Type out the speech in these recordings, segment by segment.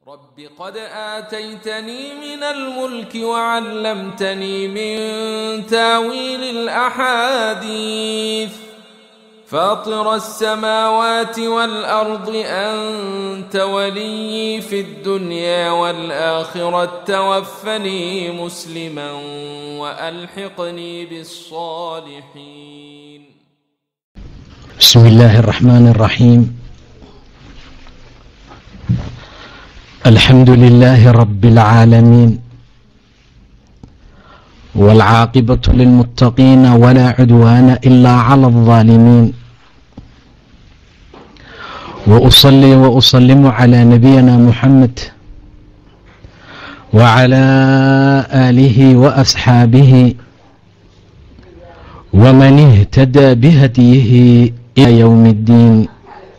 رب قد آتيتني من الملك وعلمتني من تاويل الأحاديث فاطر السماوات والأرض أنت ولي في الدنيا والآخرة توفني مسلما وألحقني بالصالحين بسم الله الرحمن الرحيم الحمد لله رب العالمين والعاقبة للمتقين ولا عدوان إلا على الظالمين وأصلي وأسلم على نبينا محمد وعلى آله وأصحابه ومن اهتدى بهديه إلى يوم الدين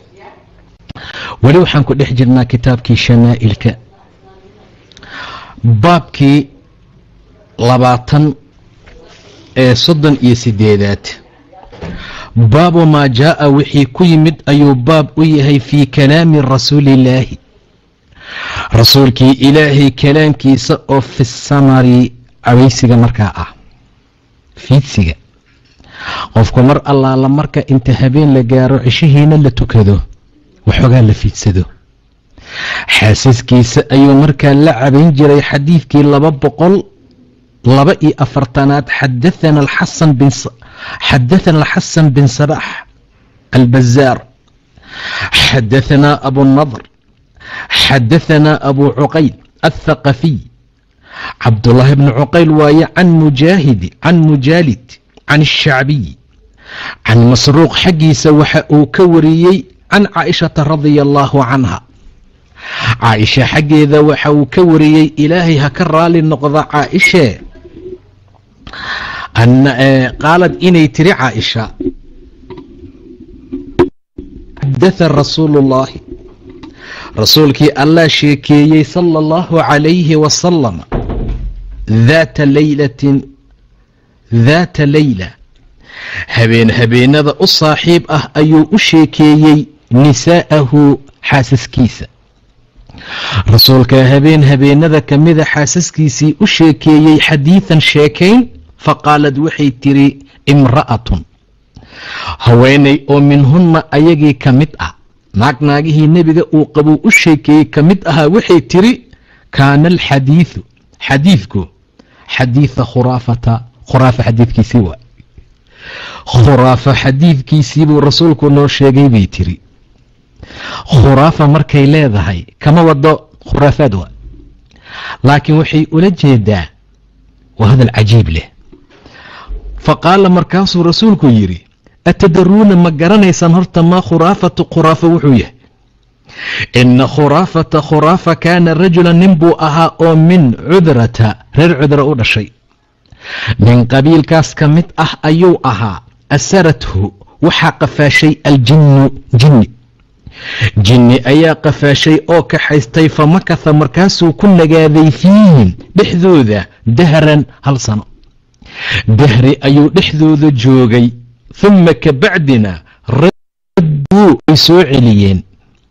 weli waxaan ku dhex jirnaa kitaabkii shamaa'ilka baabkii labaatan ee soddon iyo sideedaad baabu maa jaa'a wixii ku yimid ayuu baab u yahay fii kalaami rasuuliillaahi rasuulkii ilaahay kalaamkiisa oo fi samari cawaysiga markaa ah fiidsiga qofku mar allaala marka inta habeen la gaaro cishihiina la tukado waxoogaa la fiidsado xaasaskiisa ayuu markaa la cabayn jiray xadiidkii laba boqol laba iyo afartanaad xadathana alxasan bin xadathana alxasan bin sabax albazaar xadahanaa abunadr xadahanaa abu cuqayl athaqafiy cabdullaahi bni cuqayl waaye can mujaahidi can mujaalid can ashacbiy can masruuq xaggiisa waxa uu ka wariyey can caaishata radia allaahu canha caaisha xaggeeda waxa uu ka wariyey ilaahay ha ka raali noqda caaishee qaalad inay tiri caaisha xadatha rasuulu ullaahi rasuulkii allah sheekeeyey sala allahu calayhi wasalam daata laylatin daata leyla habeen habeenada u saaxiib ah ayuu u sheekeeyey nisaa'ahu xaasaskiisa rasuulka habeen habeenada ka mida xaasaskiisii u sheekeeyey xadiidan sheekayn faqaalad waxay tiri imra'atun haweenay oo minhunna ayagii ka mid ah naag naagihii nebiga uu qabuu u sheekeeyey ka mid ahaa waxay tiri kaana alxadiidu xadiidku xadiida khuraafata khuraafa xadiidkiisii waa khuraafa xadiidkiisii buu rasuulku noo sheegay bay tiri khuraafa markay leedahay kama wado khuraafaad waa laakiin waxay ula jeedaa waa hadal cajiib leh fa qaala markaasuu rasuulku yidhi atadaruuna ma garanaysaan horta maa khuraafatu khuraafa wuxuu yahay ina khuraafata khuraafa kaana rajulan nin buu ahaa oo min cudrata reer cudra u dhashay nin qabiilkaas ka mid ah ayuu ahaa asarathu waxaa qafaashay aljinnu jinni jinni ayaa qafaashay oo kaxaystay fa makatha markaasuu ku nagaaday fiihim dhexdooda dahran hal sano dahri ayuu dhexdooda joogay humma ka bacdina radduu way soo celiyeen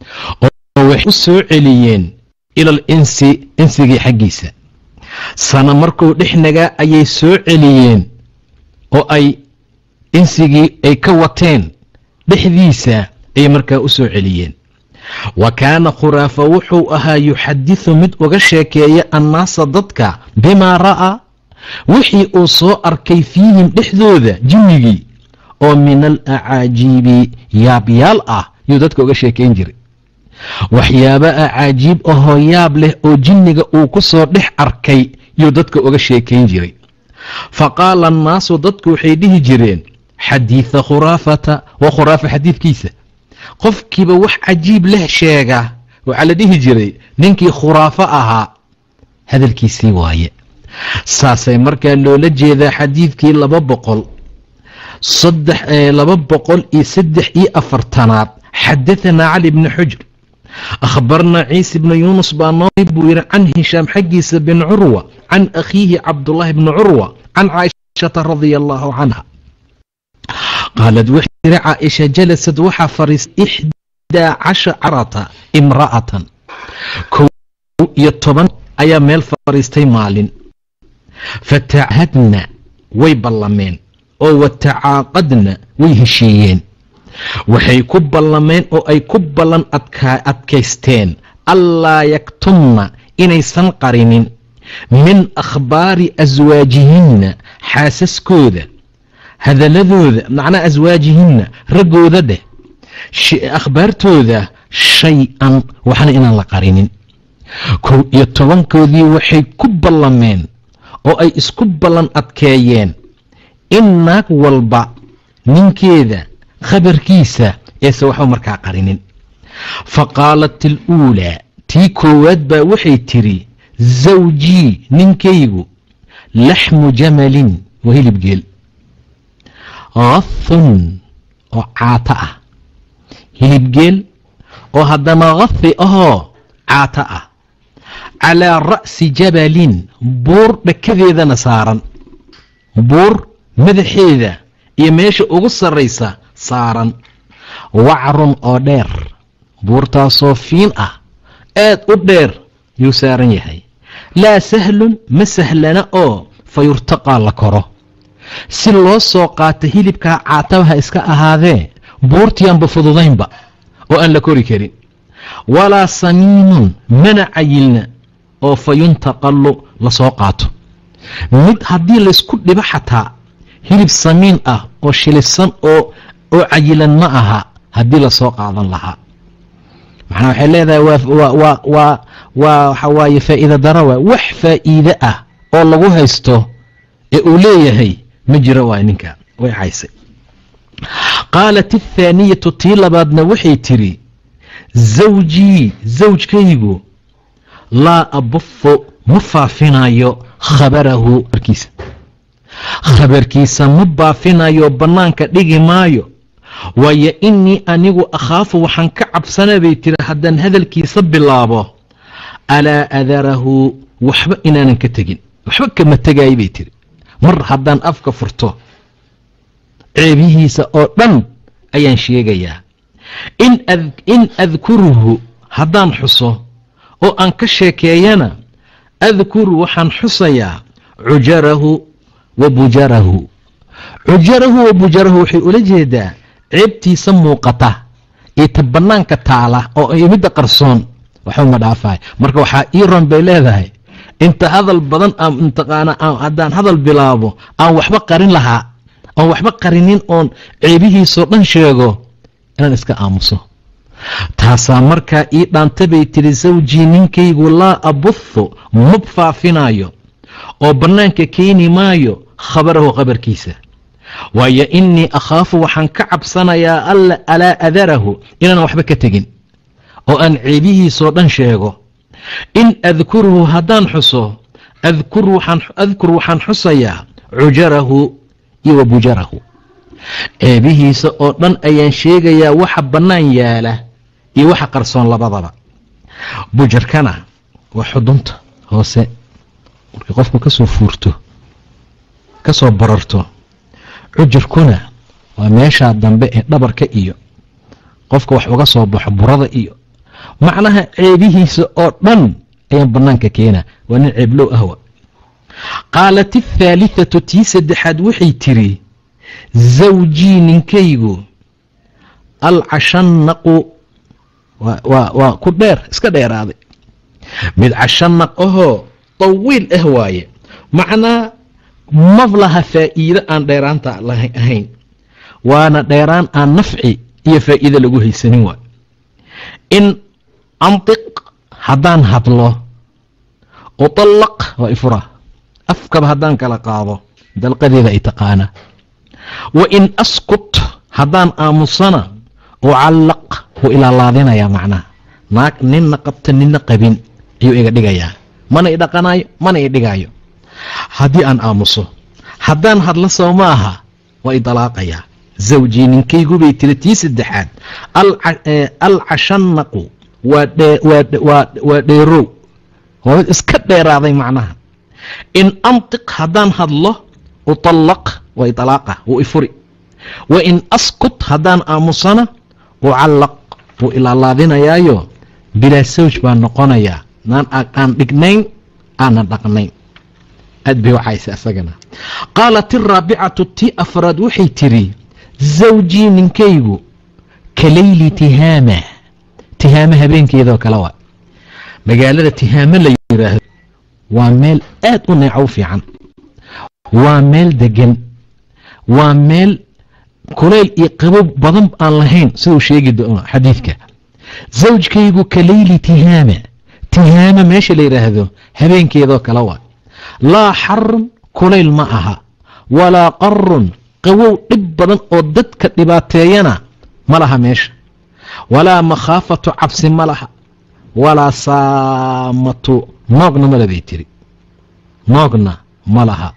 oo waxay u soo celiyeen ila al insi insigii xaggiisa sana markuu dhex nagaa ayay soo celiyeen oo ay insigii ay ka wateen dhexdiisa ayay markaa u soo celiyeen wa kaana khuraafa wuxuu ahaa yuxadisu mid uga sheekeeya annaasa dadka bimaa ra'aa wixii uu soo arkay fiihim dhexdooda jinnigii oo min al acaajiibi yaabyaal ah yuu dadka uga sheekayn jiray waxyaaba acaajiib ahoo yaab leh oo jinniga uu ku soo dhex arkay yuu dadka uga sheekayn jiray fa qaala annaasu dadku waxay dhihi jireen xadiida khuraafata waa khuraafa xadiidkiisa qofkiiba wax cajiib leh sheega waxaa la dhihi jiray ninkii khuraafo ahaa hadalkiisii waaye saasay markaa loola jeedaa xadiidkii laba boqol saddex laba boqol iyo saddex iyo afartanaad xadahanaa cali bni xujr akhbarnaa ciise bni yuunus baa noo buu yidhi can hishaam xaggiisa bin curwa can akhiihi cabdullaahi bni curwa can caaishata radia allaahu canha qaalad waxay tiri caaisha jalasad waxaa fariistay ixdaa casharata imra'atan iyo toban ayaa meel fadhiistay maalin fatacahadna way ballameen oo watacaaqadna way heshiiyeen waxay ku ballameen oo ay ku ballan adkaysteen allaa yaktumna inaysan qarinin min akhbaari aswaajihinna xaasaskooda hadaladooda macnaa aswaajihinna raggooda dheh akhbaartooda shay-an waxna inaan la qarinin kow iyo tobankoodii waxay ku ballameen oo ay isku ballan adkeeyeen in naag walba ninkeeda khabarkiisa eese waxba markaa qarinin fa qaalat aluulaa tii koowaad baa waxay tidhi zawjii ninkaygu laxmu jamalin waa hilib geel khafun oo caato ah hilib geel oo haddana khafi ahoo caato ah calaa ra'si jabalin buur dhakadeedana saaran buur madaxeeda iyo meesha ugu sarraysa saaran wacrun oo dheer buurtaasoo fiin ah aad u dheer yuu saaran yahay laa sahlun ma sahlana oo fa yurtaqaa la koro si loo soo qaato hilibkaa caatabaha iska ahaadee buurtiyaanba fududaynba oo aan la kori karin walaa samiinun mana cayilna oo fa yuntaqallu lasoo qaato mid haddii laysku dhibo xataa hilib samiin ah oo shilisan oo oo cayilan ma aha haddii lasoo qaadan lahaa macnaa waxay leedahay waa waa waa waa waxa waaye faa'iida darawa wax faa'iide ah oo lagu haysto ee uu leeyahay ma jiro waa ninka way caysay qaalat athaaniyatu tii labaadna waxay tidhi zawjii zawjkaygu laa abufu ma faafinayo khabarahu barkiisa khabarkiisa ma baafinayo bannaanka dhigi maayo waayo innii anigu akhaafu waxaan ka cabsana bay tiri haddaan hadalkiisa bilaabo alaa adarahu waxba inaanan ka tegin waxba kama tegaayo bay tiri mar haddaan afka furto ceebihiisa oo dhan ayaan sheegayaa in adkuruhu haddaan xuso oo aan ka sheekeeyana adkuru waxaan xusayaa cujarahu wa bujarahu cujarahu wa bujarahu waxay ula jeedaa ceebtiisa muuqata iyo ta bannaanka taala oo midda qarsoon waxba ma dhaafahay marka waxaa iron bay leedahay inta hadal badan mtaqaana haddaan hadal bilaabo aan waxba qarin lahaa aan waxba qarinin oon ceebihiisoo dhan sheego inaan iska aamuso taasaa markaa ii dhaanta bay tiri sawjii ninkaygu laa abuthu mab faafinayo oo bannaanka keeni maayo khabarahu khabarkiisa waayo innii akhaafu waxaan ka cabsanayaa alla alaa adarahu inaan waxba ka tegin oo aan ceebihiisoo dhan sheego in adkuruhu haddaan xuso adkur waxaan xusayaa cujarahu iyo wa bujarahu ceebihiisa oo dhan ayaan sheegayaa waxa bannaan yaala iyo waxa qarsoon labadaba bujarkana waa xudunta hoose markii qofku ka soo fuurto ka soo bararto cujarkuna waa meeshaa dambe ee dhabarka iyo qofka wax uga soo baxo burada iyo macnaha ceebihiisa oo dhan ayaan bannaanka keena waa nin ceeblow ahwa qaalat athaalithatu tii saddexaad waxay tiri zawjii ninkaygu alcashanaqu waa ku dheer iska dheeraaday mid cashanaq ahoo tawiil ah waaye macnaa mab laha faa'iido aan dheeraanta ahayn waana dheeraan aan nafci iyo faa'iido lagu haysanin waay in antiq haddaan hadlo uطallaq waa ifura afkaba haddaan kala qaado dalqadeeda ay taqaana wa in askut haddaan aamusana ucallaq wuu ilaalaadinayaa macnaha naag ninna qabta ninna qabin ayuu iga dhigayaa mana i dhaqanayo mana i dhigaayo haddii aan aamuso haddaan hadlo soo ma aha waa i dalaaqayaa zawjii ninkaygu bay tiri tii saddexaad alcashanaqu waa dheerow waa mid iska dheeraaday macnaha in antiq haddaan hadlo uطallaq waa iطalaaqa wuu ifuri wa in askut haddaan aamusana ucallaq wuu ilaalaadinayaayo bilaa sawj baa noqonayaa aan dhignayn aanan dhaqnayn aad bay waxayse isagana qaalat iraabicatu tii afraad waxay tidhi zawjii ninkaygu ka leyli tihaama tihaamo habeenkeedoo kale waa magaalada tihaamo la yidhaahdo waa meel aad u neecow fiican waa meel degan waa meel kulayl iyo qabow badan aan lahayn siduu sheegi doono xadiidka zawjkaygu ka leyli tihaama tihaama meesha la yidhaahdo habeenkeedoo kale waa laa xarun kulayl ma aha walaa qarun qawow dhib badan oo dadka dhibaateeyana ma laha meesha walaa makhaafatu cabsi ma laha walaa saamatu noogna male bay tiri noogna ma laha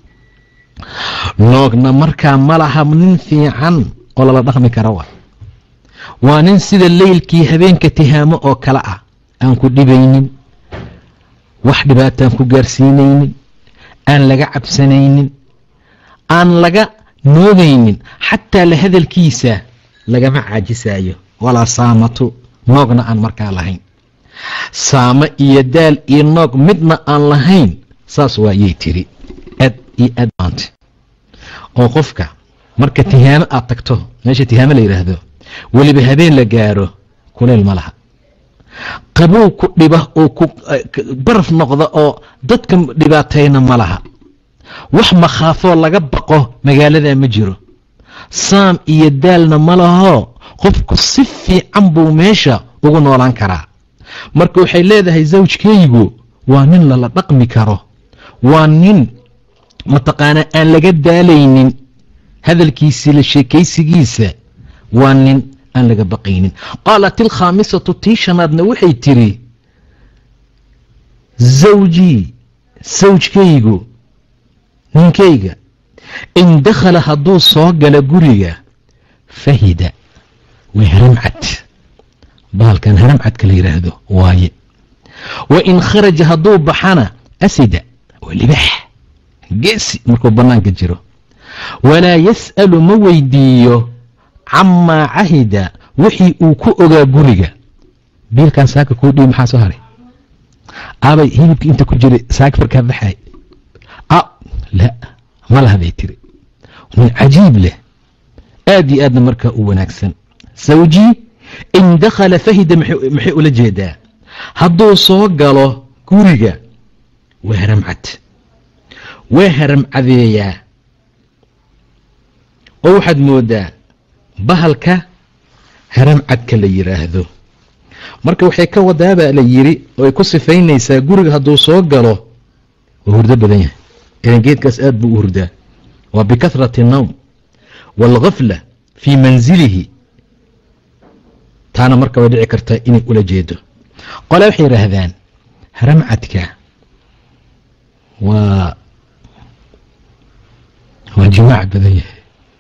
noogna markaa ma laha nin fiican oo lala dhaqmi kara waa waa nin sida leylkii habeenka tihaamo oo kale ah aan ku dhibaynin wax dhibaataan ku gaarsiinaynin aan laga cabsanaynin aan laga noogaynin xataa la hadalkiisa lagama caajisaayo walaa saamatu noogna aan markaa lahayn saamo iyo daal iyo noog midna aan lahayn saas waayay tiri aad iyo aad maanta oo qofka marka tihaamo aad tagto meesha tihaamo la yidhaahdo weliba habeen la gaaro kuleyl ma laha qabow ku dhiba oo ku baraf noqda oo dadka dhibaatayna ma laha wax makhaafoo laga baqo magaalada ma jiro saam iyo daalna ma lahoo qofku si fiican buu meesha ugu noolaan karaa marka waxay leedahay zawjkaygu waa nin lala dhaqmi karo waa nin mataqaanaa aan laga daalaynin hadalkiisii la sheekaysigiisa waa nin aan laga baqaynin qaalat ilkhaamisatu tii shanaadna waxay tiri zawjii sawjkaygu ninkayga in dakhala hadduu soo gala guriga fahida waa haramcad bahalkan haramcadka la yidhaahdo waaye wa in kharaja hadduu baxana asida waa libax geesi markuu bannaanka jiro walaa yas'alu ma weydiiyo camaa cahida wixii uu ku ogaa guriga biilkan saaka kuu dhibi maxaa soo haray abay hilibka inta ku jiray saaka farkaa baxay a la ma laha bay tiri nin cajiib leh aad iyo aadna markaa u wanaagsan sawjii in dakhala fahida maxay ula jeedaa hadduu soo galo guriga waa haramcad waa haramcadeeyaa oo waxaad moodaa bahalka haramcadka la yidhaahdo marka waxay ka wadaabaa la yiri oo ay ku sifaynaysaa guriga hadduu soo galo waa hurdo badan yahay ilan geedkaas aad buu u hurdaa waa bikahrati الnowm wاlgafla fii manzilihi taana marka way dhici kartaa inay ula jeedo qole waxay yidhaahdaan haramcadka waa waa jimaac badan yahay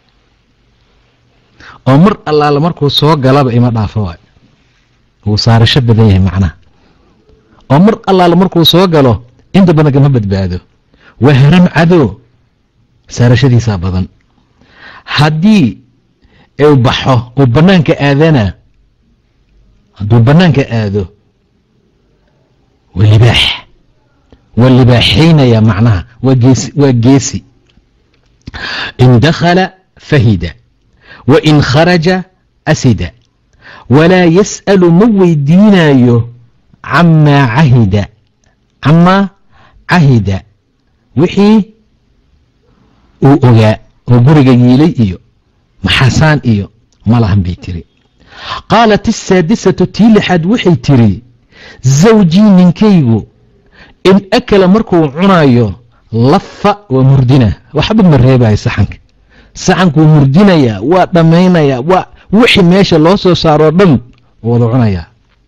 oo mar allaala markuu soo galaba ima dhaafo waay wuu saarasho badan yahay macnaha oo mar allaala markuu soo galo inta badan kama badbaado waa haram cadow saarashadiisaa badan haddii uu baxo uu bannaanka aadana hadduu bannaanka aado waa libaax waa libaaxaynaya macnaha waa geesi waa geesi in dakhala fahida wa in kharaja asida walaa yas'alu ma weydiinayo camaa cahida camaa cahida wixii uu ogaa oo guriga yiilay iyo maxasaan iyo malahan bay tiri qaalat asaadisatu tii lixaad waxay tiri zawjii ninkaygu in akala markuu cunayo lafa waa murdina waxba ma reebayo saxanka saxankuu murdinayaa waa dhammaynayaa waa wixii meesha loo soo saaroo dhan wada cunayaa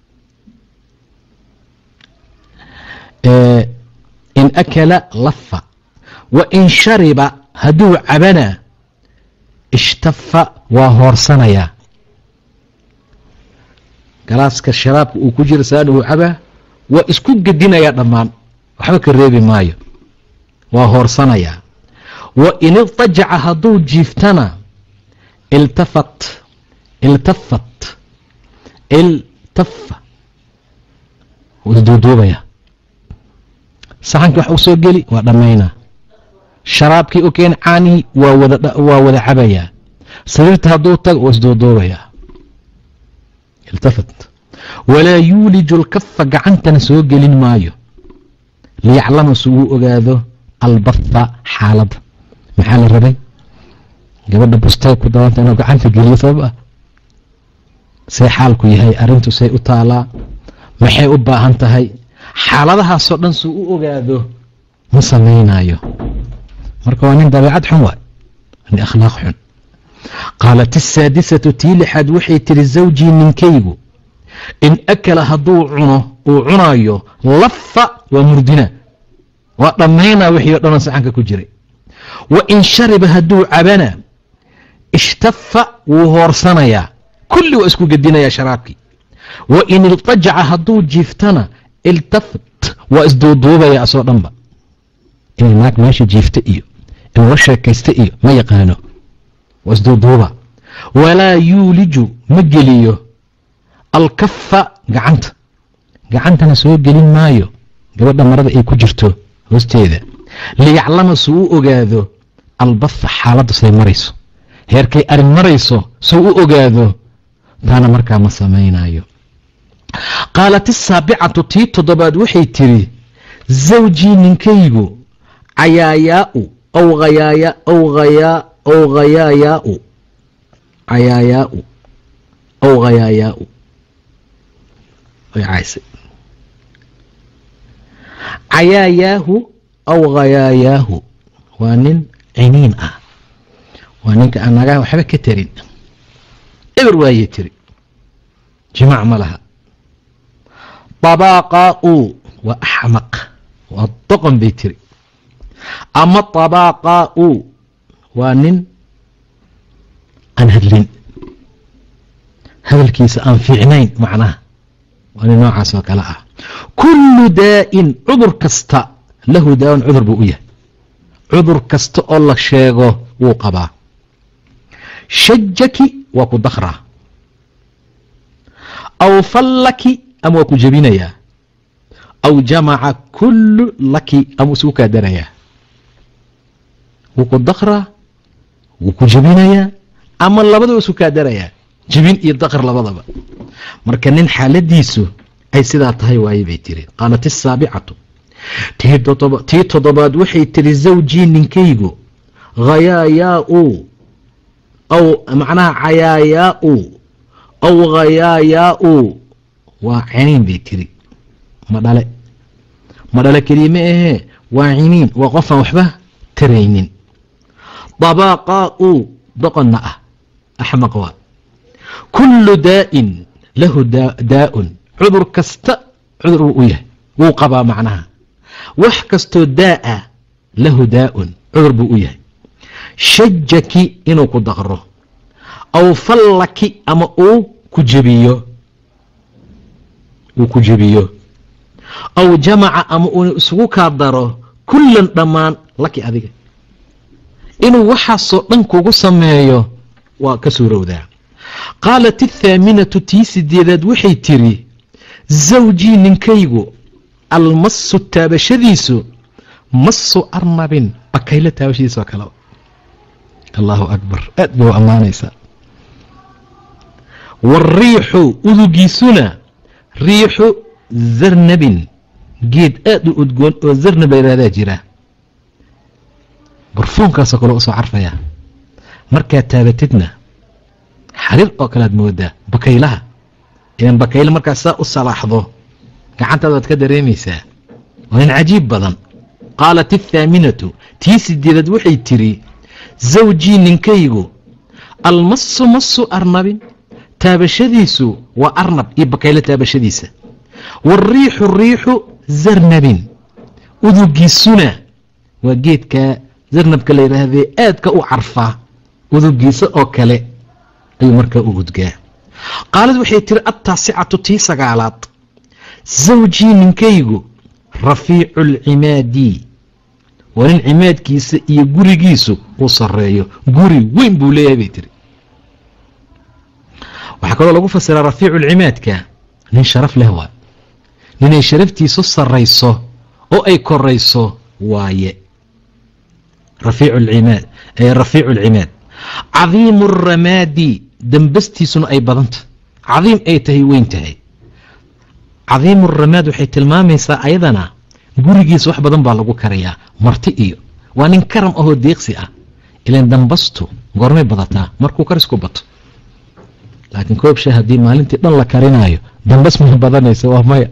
in akala lafa wa in shariba hadduu cabana ishtafa waa hoorsanayaa galaaska sharaabka uu ku jiro saana uu cabaa waa isku gedinayaa dhammaan waxba ka reebi maayo waa hoorsanayaa wa in irtajaca hadduu jiiftana iltafat iltafat iltafa wuu isduuduubaya saxankii wax u soo geli waa dhammaynaa sharaabkii u keen caanihii waa wada waa wada cabayaa sariirta hadduu tago waa isduuduubayaa iltafat walaa yuuliju lkafa gacantana soo gelin maayo liyaclama si uu ogaado albatha xaaladda maxaa la rabay gabadha bustay ku dabanta inuu gacanta geliyo sabab ah see xaalku yahay arrintu say u taalaa maxay u baahan tahay xaaladahaasoo dhan suu u ogaado ma samaynayo marka waa nin dabeecad xun waay nin akhlaaq xun qaalat asaadisatu tii lixaad waxay tiri zawjii ninkaygu in akala hadduu cuno uu cunayo lafa waa murdina waa dhammaynaa wixii o dhanoo saxanka ku jiray wa in shariba hadduu cabana ishtafa wuu hoorsanayaa kulli waa isku gedinayaa sharaabkii wa in iltajaca hadduu jiiftana iltafat waa isduuduubaya asoo dhanba inay naag meesha jiifta iyo inuu la sheekaysta iyo ma yaqaano waa isduuduuba walaa yuuliju ma geliyo alkafa gacanta gacantana soo gelin maayo gabadha marada ay ku jirto hoosteeda liyaclama suu u ogaado albatha xaaladda say marayso heerkay arin marayso suu u ogaado taana markaa ma samaynayo qaalat isaabicatu tii toddobaad waxay tiri zawjii ninkaygu cayaayaau aw hayaaya aw hayaa aw hayaayaau cayaayaau aw hayaayaau way caysay cayaayaahu aw hayaayaahu waa nin ciniin ah waa ninka aan nagaa waxba ka tarin eber waayey tiri jimaac ma laha tabaaqaau waa axmaq waa doqon bay tiri ama tabaaqaau waa nin aan hadlin hadalkiisa aan fiicnayn macnaha waa nin noocaas oo kale ah kullu daa'in cudur kasta lahu daa'un cudur buu u yahay cudur kasta oo la sheego wuu qabaa shajaki waa ku dakraa aw fallaki ama waa ku jebinayaa aw jamaca kullu laki ama isugu kaa darayaa wuu ku dakraa wuu ku jebinayaa ama labadaba isu kaa darayaa jebin iyo dakr labadaba marka nin xaaladiisu ay sidaa tahay waaye bay tiri qaalat isaabicatu tii toddobaad waxay tiri zawjii ninkaygu hayaayaau aw macnaha cayaayaau aw hayaayaau waa ciniin bay tiri ma dhale ma dhale keliya ma ahee waa ciniin waa qofaan waxba taraynin dabaaqaau doqonna ah axmaq waa kullu daa'in lahu daa'un cudur kasta cudur wuu u yahay wuu qabaa macnaha wax kastoo daa'a lahu daa'un cudur buu u yahay shajaki inuu ku daqro aw fallaki ama uu ku jebiyo uu ku jebiyo aw jamaca ama uuna isugu kaa daro kullan dhammaan laki adiga inuu waxaasoo dhan kugu sameeyo waa ka suurowdaa qaalat athaaminatu tii sideedaad waxay tiri zawjii ninkaygu almasu taabashadiisu masu arnabin bakaylo taabashadiisoo kale allahu akbar aad bay u ammaanaysaa wariixu udugiisuna riixu zarnabin geed aad u udgoon oo zarnab la yihahdaa jira barfuunkaasoo kale usoo carfaya markaad taabatidna xariir oo kalead moodaa bakaylaha idan bakayle markaad saa u salaaxdo gacantaada waad ka dareemaysaa waa nin cajiib badan qaalat athaaminatu tii sideedaad waxay tiri zawjii ninkaygu almasu masu arnabin taabashadiisu waa arnab iyo bakayle taabashadiisa wariixu riixu zarnabin udugiisuna waa geedka zarnabka la yidhaahdee aadka u carfaa udugiisa oo kale ayuu markaa u gudgaa qaalad waxay tiri attaasicatu tii sagaalaad zawjii ninkaygu rafiicu alcimaadi waa nin cimaadkiisa iyo gurigiisu uu sareeyo guri weyn buu leeyahay bay tiri waxaa kaloo lagu fasiraa rafiicu lcimaadka nin sharaf leh waa ninay sharaftiisu sarrayso oo ay korayso waaye rafiicu alcimaad rafiicu alcimaad cadiimu aramaadi dambastiisuna ay badanta cadiim ay tahay weyn tahay cadiimu aramaad waxay tilmaamaysaa ayadana gurigiisa wax badan baa lagu karayaa marti iyo waa nin karam ahoo deeqsi ah ilan dambastu goormay badataa markuu karisku bato laakiin koob sha haddii maalintii dhan la karinaayo dambas ma badanaysa waa maya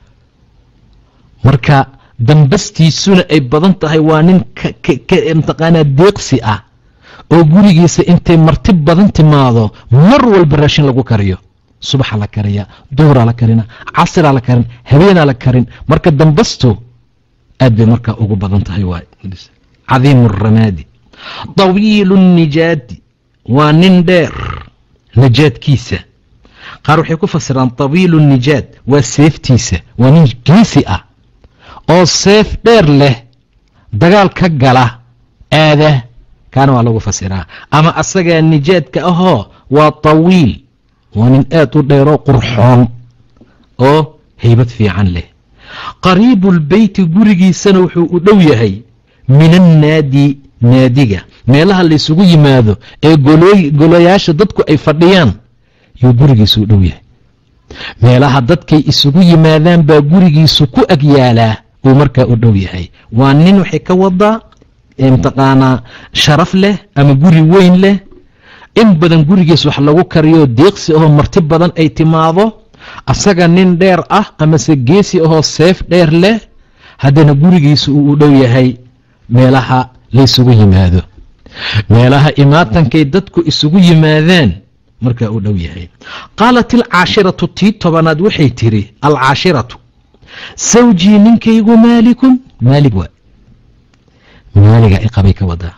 marka dambastiisuna ay badan tahay waa nin mataqaanaa deeqsi ah oo gurigiisa intay marti badan timaado mar walba raashin lagu kariyo subaxa la kariya duhuraa la karina casiraa la karin habeenaa la karin marka dambastu aad bay markaa ugu badan tahay waay cadiimu ramaadi طawiilu الnijaadi waa nin dheer najaadkiisa qaar waxay ku fasiraan طawiilu الnijaad waa seeftiisa waa nin geesi ah oo seef dheer leh dagaal ka gala aada kaana waa lagu fasiraa ama asagaa nijaadka ahoo waa طawiil waa nin aad u dheeroo qurxoon oo haybad fiican leh qariibu اlbeyti gurigiisana wuxuu u dhow yahay min annaadi naadiga meelaha laysugu yimaado ee golayaasha dadku ay fadhiyaan yuu gurigiisu u dhow yahay meelaha dadkay isugu yimaadaan baa gurigiisu ku ag yaalaa uu markaa u dhow yahay waa nin waxay ka wadaa mataqaanaa sharaf leh ama guri weyn leh in badan gurigiis wax lagu kariyo deeqsi ahoo marti badan ay timaado asaga nin dheer ah amase geesi ahoo seef dheer leh haddana gurigiisu uu u dhow yahay meelaha laysugu yimaado meelaha imaatankay dadku isugu yimaadaan markaa u dhow yahay qaalat alcaashiratu tii tobanaad waxay tiri alcaashiratu sawjii ninkaygu maalikun maalig waa maaliga iqabay ka wadaa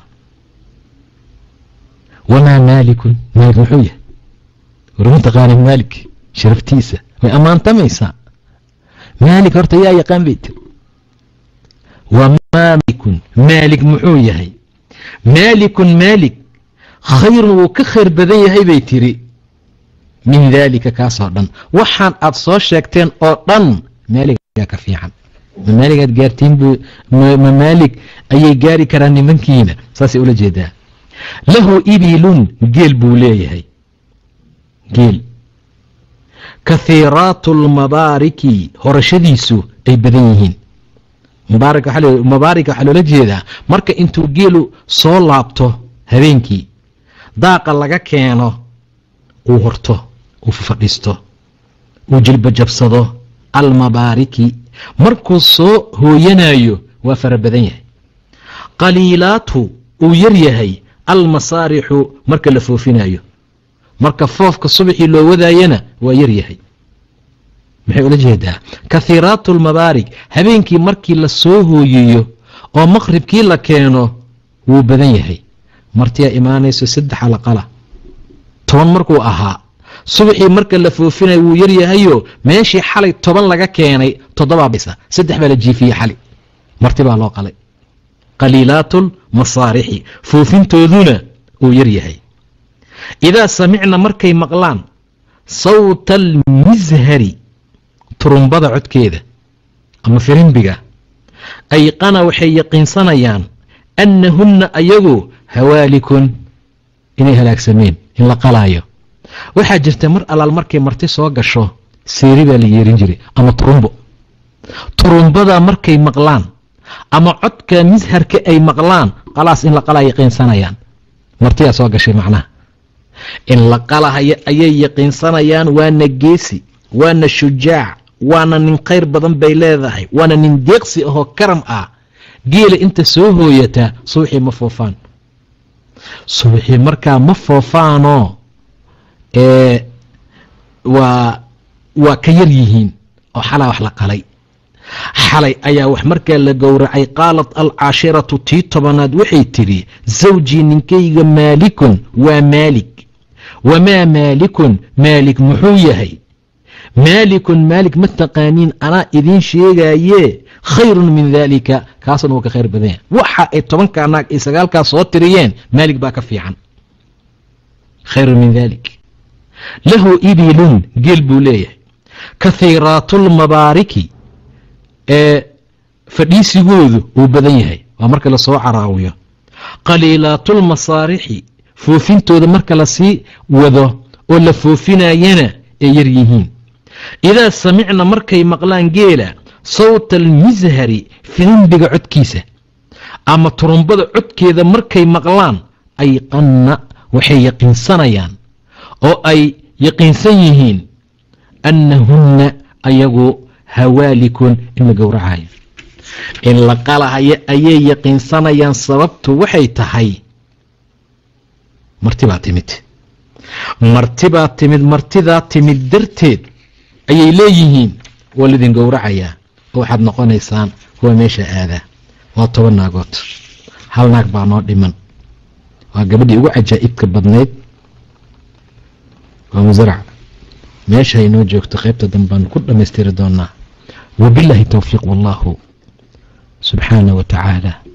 wamaa maalikun maalig muxuu yahay warma taqaana maalik sharaftiisa way ammaantamaysaa maalik horta yaa yaqaan bay tiri wamaalikun maalik muxuu yahay maalikun maalik khayrun wuu ka khayr badan yahay bay tiri min daalika kaasoo dhan waxaan aad soo sheegteen oo dhan maaligaa ka fiican ma maaligaad gaartiin buu ma maalig ayay gaari karaan nimankiina saasay ula jeedaa lahu ibilun geel buu leeyahay geel kahiiraatu lmabaariki horashadiisu ay badan yihiin mubaarik waxaa loola jeedaa marka intuu geelu soo laabto habeenkii daaqa laga keeno uu horto uu fadhiisto uu jilbajabsado almabaariki markuu soo hooyanayo waa fara badan yahay qaliilaatu uu yar yahay almasaarixu marka la foofinayo marka foofka subaxii loo wadaayana waa yar yahay maxay ula jeedaa kahiiraatu lmabaarig habeenkii markii la soo hooyiyo oo maqhribkii la keeno wuu badan yahay martiyaa imaanayso saddex alaqala toban markuu ahaa subaxii marka la foofinayo wuu yar yahayo meeshii xalay toban laga keenay toddobaa bisa saddex baa la jiifiyey xali marti baa loo qalay qaliilaatu lmasaarixi foofintooduna uu yar yahay idaa samicna markay maqlaan sawta almishari turumbada codkeeda ama firimbiga ayqana waxay yaqiinsanayaan annahunna ayagu hawaalikun inay halaagsameen in la qalaayo waxaa jirta mar allaal markay marti soo gasho seeri baa la yeerin jiray ama turumbo turumbadaa markay maqlaan ama codka misharka ay maqlaan qalaas in la qalaa yaqiinsanayaan martiyaa soo gashay macnaha in la qalahayo ayay yaqiinsanayaan waana geesi waana shujaac waana nin khayr badan bay leedahay waana nin deeqsi ahoo karam ah geela inta soo hooyataa subaxii ma foofaan subaxii markaa ma foofaanoo waa waa ka yar yihiin oo xalaa wax la qalay xalay ayaa wax markaa la gowracay qaalat alcaashiratu tii tobanaad waxay tidhi zawjii ninkayga maalikun waa maalik wamaa maalikun maalik muxuu yahay maalikun maalik ma taqaaniin anaa idiin sheegaaye khayrun min daalika kaasuna wuu ka khayr badan yahay waxa ay tobankaa naag ay sagaalkaa soo tiriyeen maalik baa ka fiican khayrun min dalik lahu ibilun geel buu leeyahay kahiiraatulmabaariki ee fadhiisigoodu uu badan yahay waa marka lasoo caraawiyo qaliilaatulmasaarixi foofintooda marka lasii wado oo la foofinayana ay yar yihiin idaa samicna markay maqlaan geela sawta almishari filimbiga codkiisa ama turumbada codkeeda markay maqlaan ayqanna waxay yaqiinsanayaan oo ay yaqiinsan yihiin annahunna ayagu hawaalikun in la gowracayo in la qalahayo ayay yaqiinsanayaan sababtu waxay tahay martibaa timid martibaa timid martidaa timid darteed ayay leeyihiin waa lidin gowracayaa oo waxaad noqonaysaan kuwa meesha aadaa waa toban naagood hal naag baa noo dhiman waa gabadhii ugu cajaa'ibka badnayd waa musarac meesha ay noo joogto qaybta danbaan ku dhammaystiri doonaa wabilaahi towfiiq wallahu subxaana wa tacaala